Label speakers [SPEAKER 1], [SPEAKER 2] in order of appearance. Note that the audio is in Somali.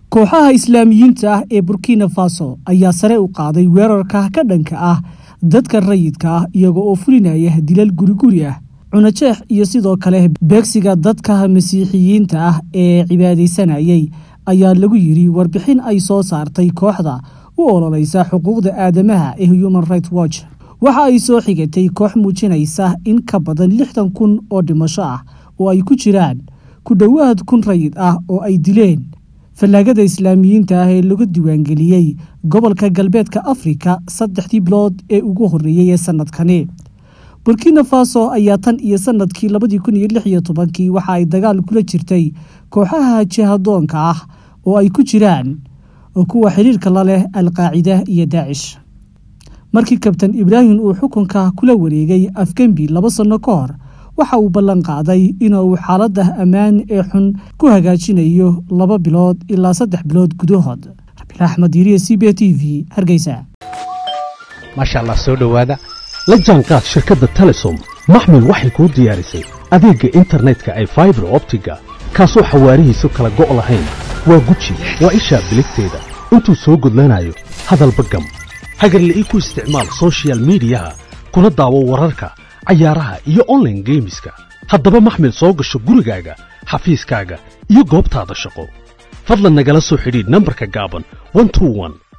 [SPEAKER 1] kooxaha islaamiyiinta ah ee burkina faso ayaa sare u qaaday weerarka ka dhanka ah dadka rayidka ah iyaga oo fulinaya dilal guriguri ah cunajeex iyo sidoo kale beegsiga dadka masiixiyiinta ah ee cibaadaysanayay ayaa lagu yidhi warbixin ay soo saartay kooxda u ololeysa xuquuqda aadamaha ee human right watch waxa ay soo xigatay koox muujinaysa in ka badan lixdan kun oo dhimasho ah oo ay ku jiraan ku dhowaad kun rayid ah oo ay dileen fallaagada islaamiyiinta ah ee lagu diiwaangeliyey gobolka galbeedka afrika saddexdii bilood ee ugu horreeyey ee sanadkani burkina faso ayaa tan iyo sanadkii labadii kun iyo lix iyo tobankii waxa ay dagaal kula jirtay kooxaha jihadoonka ah oo ay ku jiraan kuwa xiriirka la leh alqaacida iyo daacish markii kabtan ibraahim uu xukunka kula wareegay afgembi laba sanno ka hor waxa uu ballan qaaday inuu xaaladda ammaan ee xun ku hagaajinayo laba bilood ilaa saddex bilood gudahood rabiil axmed yiriye c b t v hargeysa
[SPEAKER 2] maasha allah soo dhowaada la jaanqaad shirkadda telesom maxmil waxay kuu diyaarisay adeegga internetka ay faibar optiga kaasoo xawaarihiisu kala go' lahayn waa guji waa ishaa biligteeda intuu soo gudlanayo hadalba gam hagarle ii ku isticmaal sochial midiyaha kuna daawo wararka cayaaraha iyo onlaine geemiska haddaba maxmil soo gasho gurigaaga xafiiskaaga iyo goobtaada shaqo fadlan nagala soo xidhiidh nambarka gaaban